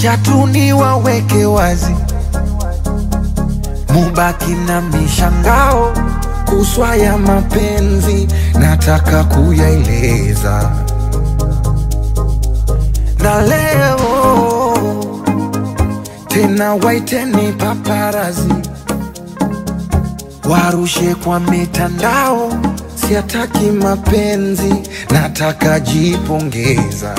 Acha tu niwaweke wazi, mubaki na mishangao kuswa ya mapenzi, nataka kuyaeleza na leo tena, waiteni paparazi warushe kwa mitandao, siataki mapenzi, nataka jipongeza.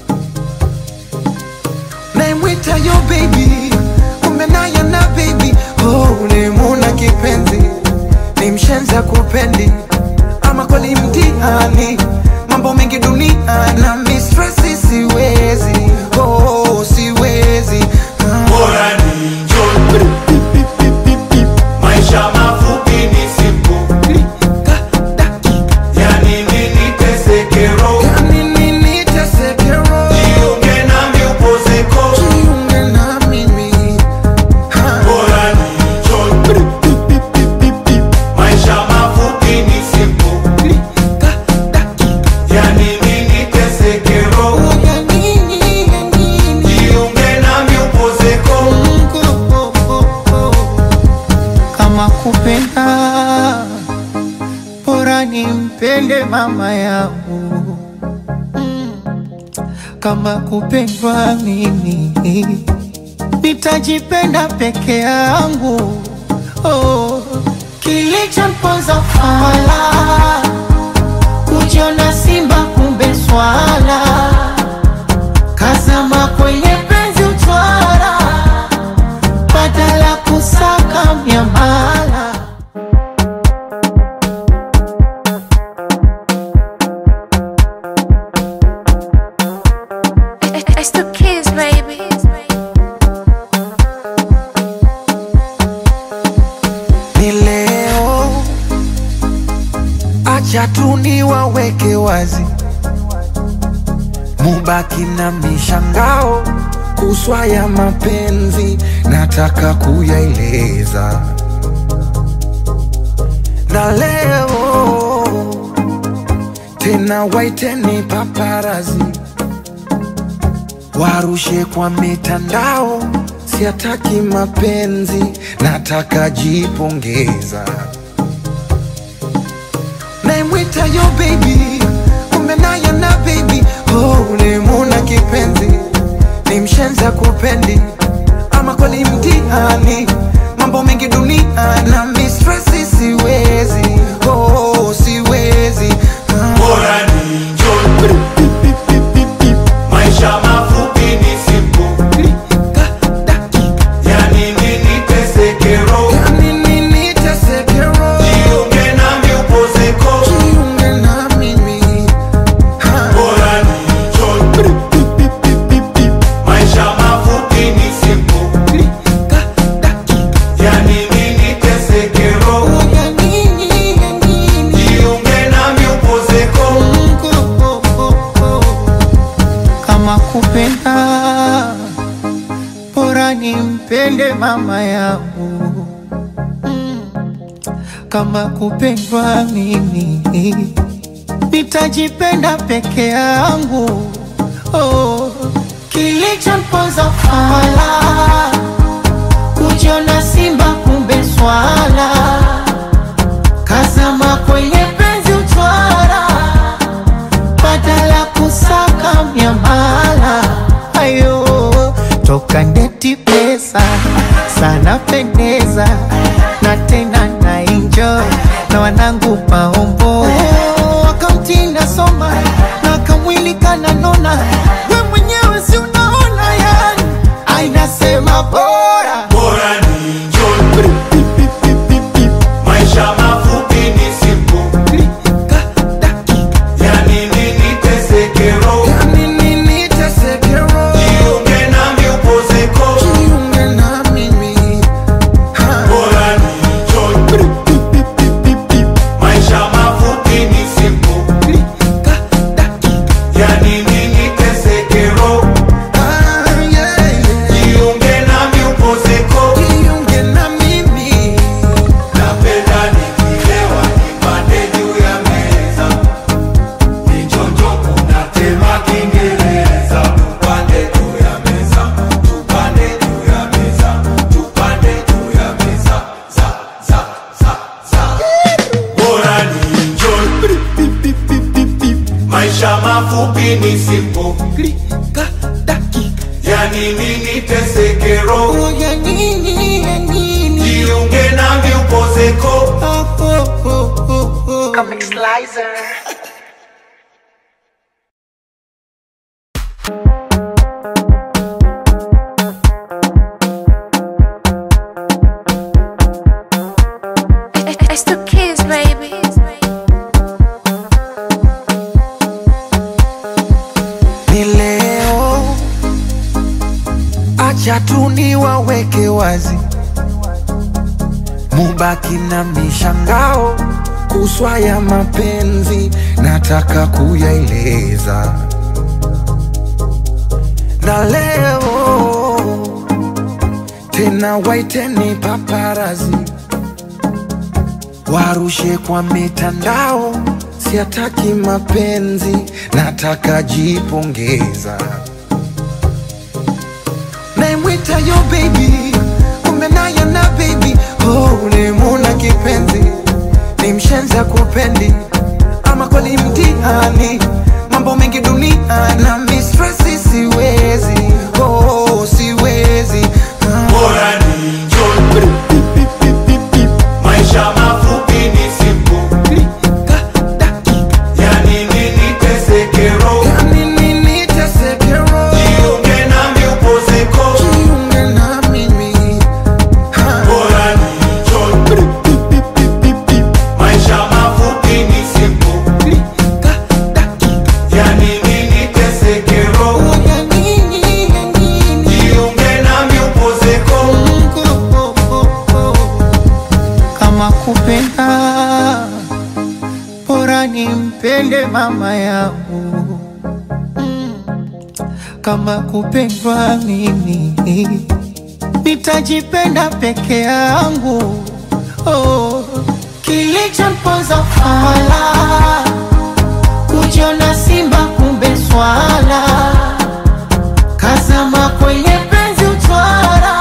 Naimwita yo baby, kumbe naye na baby, oh, ulimuna kipenzi, ni mshenza kupendi, ama kweli mtihani, mambo mengi dunia na mistresi, siwezi, oh, siwezi ah. Bora ni njoo. Maisha mafupi ni siku, yani nini teseke roho. Yani nini teseke roho? Jiunge nami upozeko. Jiunge na mimi. Ha. Bora ni njoo. Maisha mafupi ni siku, yani nini teseke roho. Ya nini, ya nini? Jiunge nami upozeko. kama kupenda bora nimpende mama yangu Mm. kama kupendwa mimi nitajipenda peke yangu oh. kilichomponza fala kujiona simba kumbe swala kazama kwenye penzi utwara badala kusaka miamala It's the kids, baby. Ni leo, acha tu niwaweke wazi, mubaki na mishangao kuswa ya mapenzi, nataka kuyaeleza na leo tena, waiteni paparazi warushe kwa mitandao, siataki mapenzi, nataka jipongeza. Naimwita yo baby, kumbe naye na baby, oh, ulimuna kipenzi, ni mshenza kupendi, ama kweli mtihani, mambo mengi dunia na mistresi, siwezi, oh, siwezi ah. Bora ni njoo. Maisha mafupi ni siku, yani nini teseke roho. Yani nini teseke roho? Jiunge nami upozeko. Jiunge na mimi. Ha. Bora ni njoo. Maisha mafupi ni siku, yani nini teseke roho. Ya nini, ya nini? Jiunge nami upozeko. kama kupenda bora nimpende mama yangu Mm. kama kupendwa mimi nitajipenda peke yangu oh. kilichomponza fala kujiona simba kumbe swala kazama kwenye penzi utwara badala kusaka miamala ayo toka ndeti pesa sana pendeza na tena na enjoy na wanangu maombo akaunti nasoma na kamwili kananona we mwenyewe si unaona yani ainasema bora Bora ni njoo. Maisha mafupi ni siku, yani nini teseke roho. Ya nini teseke roho? Jiunge nami upozeko. Jiunge na mimi. Ha. Bora ni njoo. Maisha mafupi ni siku, yani nini teseke simple Klika dakika ya nini niteseke roho Oh, ya nini ya nini jiunge nami upozeko Oh, oh, oh, oh, oh. Comic Slicer. I, I still kiss, baby. ni leo, acha tu niwaweke wazi, mubaki na mishangao kuswa ya mapenzi, nataka kuyaeleza na leo tena, waiteni paparazi warushe kwa mitandao, siataki mapenzi, nataka jipongeza. Naimwita yo baby, kumbe naye na baby, oh, ulimuna kipenzi, ni mshenza kupendi, ama kweli mtihani, mambo mengi dunia na mistresi, siwezi, oh, siwezi ah. bora ni enjoy maisha mafupi ni simple Klika dakika ya nini niteseke roho Nini niteseke roho, jiunge nami upozeko jiunge na mimi. Ha. bora ni enjoy maisha mafupi ni simple Klika dakika. ya nini niteseke roho Oh, ya nini, ya nini? jiunge nami upozeko Mungu, oh, oh, oh. Kama kupenda bora nimpende mama yangu Mm. kama kupendwa mimi nitajipenda peke yangu oh. kilichomponza fala kujiona simba kumbe swala kazama kwenye penzi utwara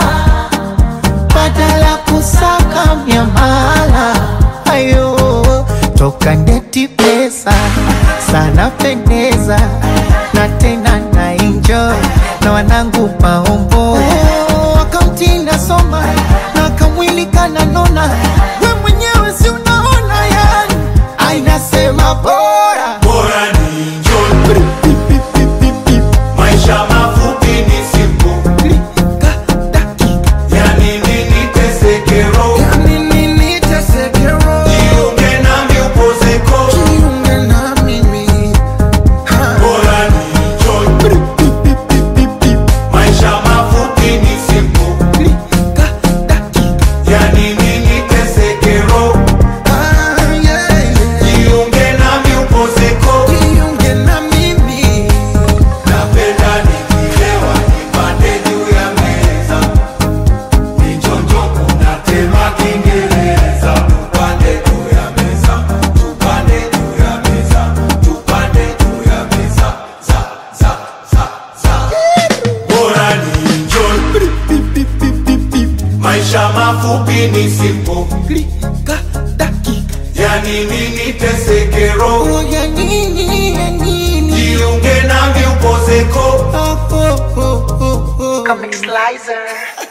badala kusaka miamala ayo toka ndeti pesa sana pendeza na tena na enjoy na wanangu maombo akaunti nasoma na kamwili kananona we mwenyewe si unaona yani ainasema bora bora ni enjoy maisha mafupi ni simple klika dakika ya nini niteseke roho nini niteseke roho jiunge nami upozeko jiunge na mimi ha. bora ni enjoy maisha mafupi ni simple klika dakika ya nini niteseke roho ah, yeah, yeah. jiunge nami upozeko jiunge na mimi napenda nikilewa nipande juu ya meza nichonjo kuna tema kiingereza tupande juu ya meza tupande juu ya meza tupande juu ya meza za za za za bora ni enjoy maisha mafupi ni simple klika dakika ya nini niteseke roho oh, ya nini ya nini jiunge nami upozeko oh, oh, oh, oh, oh. Comic Slicer.